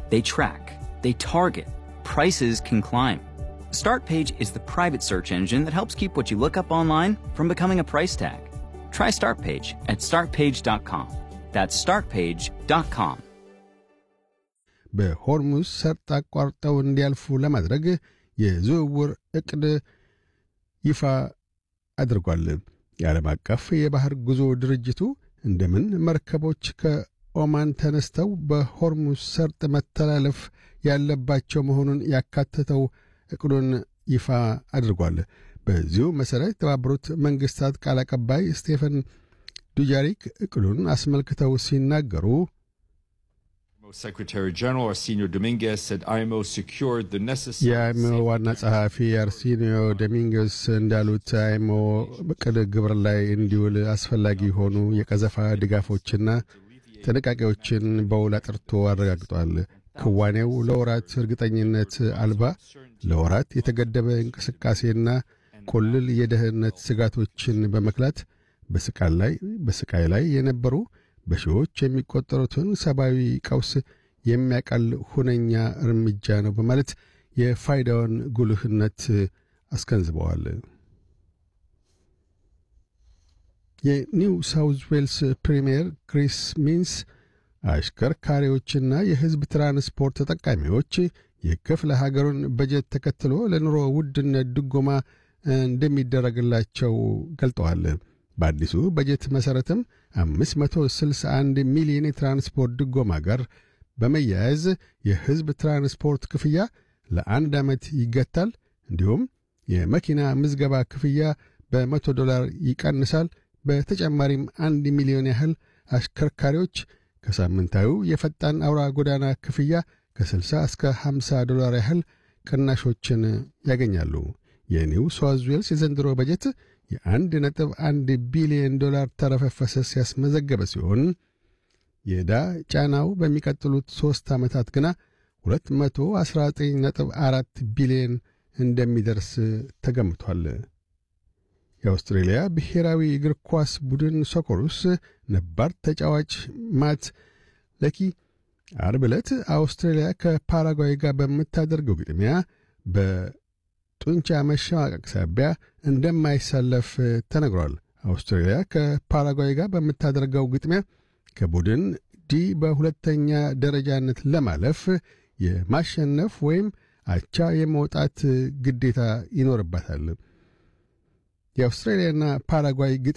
They track, they target, prices can climb. Startpage is the private search engine that helps keep what you look up online from becoming a price tag. Try Startpage at startpage.com. That's startpage.com. በሆርሙዝ ሰርጥ አቋርጠው እንዲያልፉ ለማድረግ የዝውውር ዕቅድ ይፋ አድርጓል። የዓለም አቀፍ የባሕር ጉዞ ድርጅቱ እንደምን መርከቦች ከኦማን ተነስተው በሆርሙዝ ሰርጥ መተላለፍ ያለባቸው መሆኑን ያካተተው ዕቅዱን ይፋ አድርጓል። በዚሁ መሠረት የተባበሩት መንግሥታት ቃል አቀባይ ስቴፈን ዱጃሪክ ዕቅዱን አስመልክተው ሲናገሩ Secretary General Arsenio Dominguez said IMO secured the necessary የአይሞ ዋና ጸሐፊ አርሲኒዮ ዶሚንጌስ እንዳሉት አይሞ ዕቅድ ግብር ላይ እንዲውል አስፈላጊ የሆኑ የቀዘፋ ድጋፎችና ጥንቃቄዎችን በውል አጥርቶ አረጋግጧል። ክዋኔው ለወራት እርግጠኝነት አልባ፣ ለወራት የተገደበ እንቅስቃሴና ቁልል የደህንነት ስጋቶችን በመክላት በስቃይ ላይ በስቃይ ላይ የነበሩ በሺዎች የሚቆጠሩትን ሰብአዊ ቀውስ የሚያቀል ሁነኛ እርምጃ ነው በማለት የፋይዳውን ጉልህነት አስገንዝበዋል። የኒው ሳውዝ ዌልስ ፕሪምየር ክሪስ ሚንስ አሽከርካሪዎችና የሕዝብ ትራንስፖርት ተጠቃሚዎች የክፍለ ሀገሩን በጀት ተከትሎ ለኑሮ ውድነት ድጎማ እንደሚደረግላቸው ገልጠዋል። በአዲሱ በጀት መሠረትም 561 ሚሊዮን የትራንስፖርት ድጎማ ጋር በመያያዝ የሕዝብ ትራንስፖርት ክፍያ ለአንድ ዓመት ይገታል። እንዲሁም የመኪና ምዝገባ ክፍያ በመቶ ዶላር ይቀንሳል። በተጨማሪም አንድ ሚሊዮን ያህል አሽከርካሪዎች ከሳምንታዊው የፈጣን አውራ ጎዳና ክፍያ ከ60 እስከ 50 ዶላር ያህል ቅናሾችን ያገኛሉ። የኒው ሳውዝ ዌልስ የዘንድሮ በጀት የአንድ ነጥብ አንድ ቢሊዮን ዶላር ተረፈ ፈሰስ ያስመዘገበ ሲሆን የዕዳ ጫናው በሚቀጥሉት ሦስት ዓመታት ግና 219.4 ቢሊዮን እንደሚደርስ ተገምቷል። የአውስትሬልያ ብሔራዊ እግር ኳስ ቡድን ሶኮሩስ ነባር ተጫዋች ማት ለኪ አርብ ዕለት አውስትሬልያ ከፓራጓይ ጋር በምታደርገው ግጥሚያ በጡንቻ መሸማቀቅ ሳቢያ እንደማይሰለፍ ተነግሯል። አውስትሬልያ ከፓራጓይ ጋር በምታደርገው ግጥሚያ ከቡድን ዲ በሁለተኛ ደረጃነት ለማለፍ የማሸነፍ ወይም አቻ የመውጣት ግዴታ ይኖርባታል። የአውስትራሊያና ፓራጓይ ግጥ